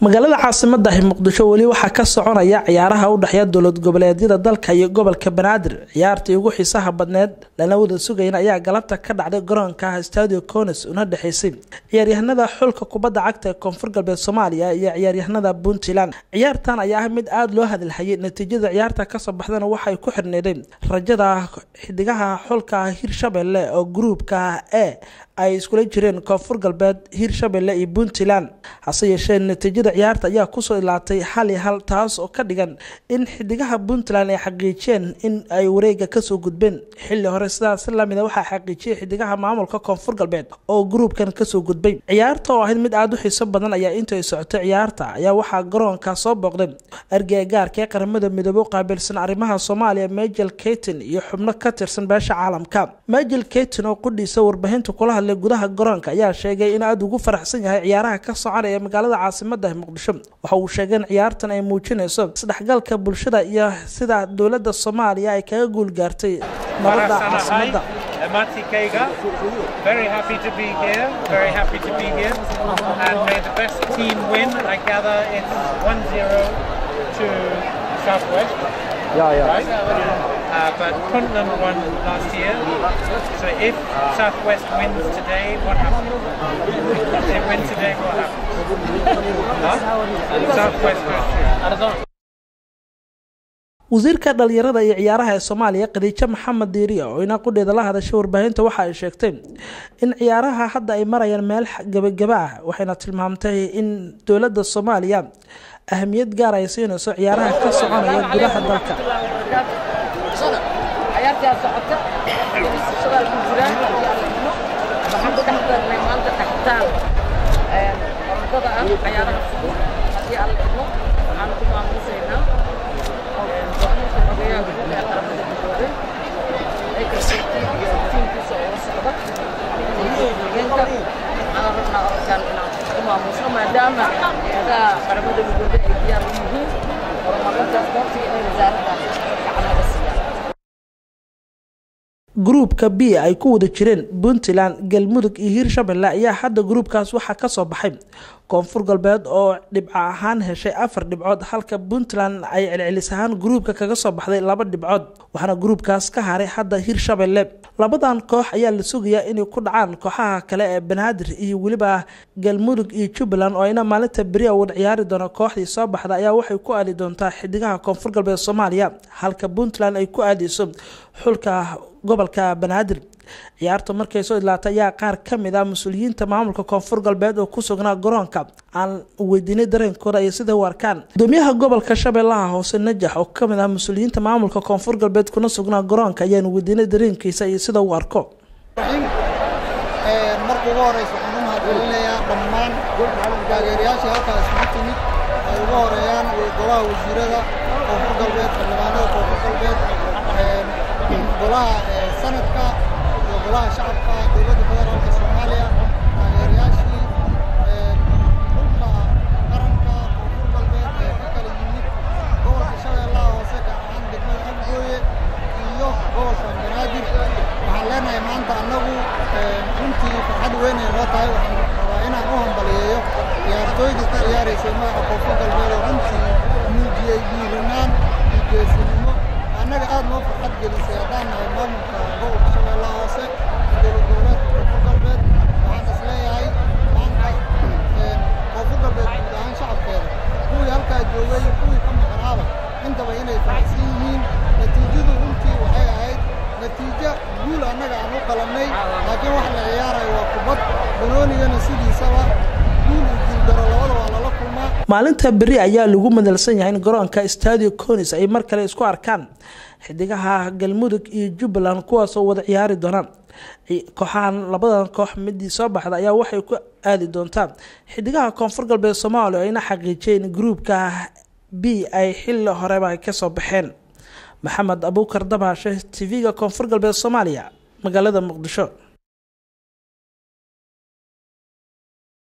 magaalada caasimadahi muqdisho weli waxaa ka soconaya ciyaaraha u dhexeeya dowlad goboleedyada dalka iyo gobolka banaadir ciyaartii ugu xiisaha badneed lana wada sugayn ayaa galabta ka dhacday garoonka stadio cones una dhexeysay ciyaaryahanada xulka kubadda cagta ee koonfur galbeed soomaaliya iyo ciyaaryahanada puntland ciyaartan ayaa ah mid aada loo hadalhayay natiijada ciyaarta kasoo baxdana waxay ku xirneedeen rajada xidigaha xulka hirshabelle oo gruubka e ay iskula jireen koonfur galbeed hirshabelle iyo puntland hase yeeshee natiijada ciyaarta ayaa kusoo ilaatay hal iyo hal taas oo ka dhigan in xidigaha puntland ay xaqiijiyeen in ay wareega kasoo gudbeen xilli hore sidaas lamida waxaa xaqiijiyay xidigaha maamulka koonfur galbeed oo gruubkan kasoo gudbay ciyaarta oo ahayd mid aada u xiiso badan ayaa intay socotay ciyaarta ayaa waxaa garoonka soo booqday argagaarka ee qaramada midoobe u qaabilsan arrimaha soomaaliya majel kayton iyo xubno ka tirsan beesha caalamka majel kayton oo qudhiisa warbaahinta kula hadlay gudaha garoonka ayaa sheegay in aada ugu faraxsan yahay ciyaaraha ka soconaya magaalada caasimada muqdisho waxa uu sheegay in ciyaartan ay muujinayso isdhexgalka bulshada iyo sida dowlada soomaaliya ay kaga guul gaartay nabada caasimada Mati Kega, very happy to be here, very happy to be here, and may the best team win. I gather it's 1-0 to Southwest. Yeah, yeah. Right? Uh, but Puntland won last year. So if Southwest wins today, what happens? If they win today, what happens? Huh? Southwest goes through. wasiirka dhalinyarada iyo ciyaaraha ee soomaaliya khadiijo maxamed diiriya oo ina qudheeda la hadashay warbaahinta waxa ay sheegtay in ciyaaraha hadda ay marayaan meel gebagaba ah waxayna tilmaamtay in dowladda soomaaliya ahamiyad gaar ay siinayso ciyaaraha ka soconaya gudaha dalka ciyaartaa socota shadaal ku jiraan waxaan ku dhex darnay maanta dhaxtaan orodada ah ciyaaraha fudud haddii aan la idmo waxaan ku maamuusaynaa wakiilka xogeeyaha guud ee qaramada midoobay ee kalsoontiin iyo tiimkiisa oo la socda hogeenka waxaan rabnaa orodkan inaan ku maamuusno maadaama adaha qaramada midoobay ay diyaar u yihiin horumarintaas goobtii inay wasaaraddaas gacan laga siiyaan gruubka b ay ku wada jireen puntland galmudug iyo hiirshabelle ayaa hadda gruubkaas waxaa kasoo baxay koonfur galbeed oo dhibco ahaan heshay afar dhibcood halka puntland ay celcelis ahaan gruubka kaga soo baxday laba dhibcood waxaana gruubkaas ka haray hadda hiirshabelle labadan koox ayaa la sugayaa inay ku dhacaan kooxaha kale ee banaadir iyo weliba galmudug iyo jubbaland oo ayna maalinta beriya wada ciyaari doona kooxdii soo baxda ayaa waxay ku aadi doontaa xidigaha koonfur galbeed soomaaliya halka puntland ay ku aadeyso xulka gobolka banaadir ciyaarta markay soo idlaatay ayaa qaar ka mid ah mas-uuliyiinta maamulka koonfur galbeed oo ku sugnaa garoonka aan weydiinay dareenkooda iyo sida u arkaan gudoomiyaha gobolka shabeellaha hoose najax oo kamid ah mas-uuliyiinta maamulka koonfur galbeed kuna sugnaa garoonka ayaanu weydiinay dareenkiisa iyo sida uu arko marka ugu horeysa waxaan u mahadcelinayaa dhammaan taageerayaashii halkaa isugu timid ay ugu horeeyaan golaha wasiirada koonfur galbeed xildhibaanada koonfur galbeed golaha sanadka iyo golaha shacabka dowladda federaalka soomaaliya taageerayaashii dhulka qaranka koonfur galbeed ee ka kala yimid gobolka shabeellaha hoose gaar ahaan degmada afgooye iyo gobolka banaadir waxaan leenahay maanta annagu runtii farxad weyn ay noo tahay waxaan rabaa inaan u hambaliyeeyo ciyaartooydii ka ciyaaraysay magaca koonfur galbeed oo runtii muujiyey dhiiranaan iyo geesinimo annaga aad noo farxad gelisay haddaan nahay maamulka gobolka shabeellaha hoose dowlad goboleedka koonfur galbeed waxaan is leeyahay maanta koonfur galbeed guud ahaan shacabkeeda kuwii halkaa joogay iyo kuwii ka maqnaaba intaba inay faraxsan yihiin natiijadu runtii waxay ahayd natiijo guul annaga aan u qalannay laakiin waxa la ciyaarayo waa kubad banoonigana sidiisaba guul iyo guuldaro labada waa lala kulmaa maalinta beri ayaa lagu madalsan yahay in garoonka stadio conis ay mar kale isku arkaan xidigaha galmudug iyo jubbaland kuwaasoo wada ciyaari doonaan kooxahan labadan koox midii soo baxda ayaa waxay ku aadi doontaa xidigaha koonfur galbeed soomaaliya oo ayna xaqiijiyeen gruubka b ay xilli horeba kasoo baxeen maxamed abuukar dabaashe tv-ga koonfur galbeed soomaaliya magaalada muqdisho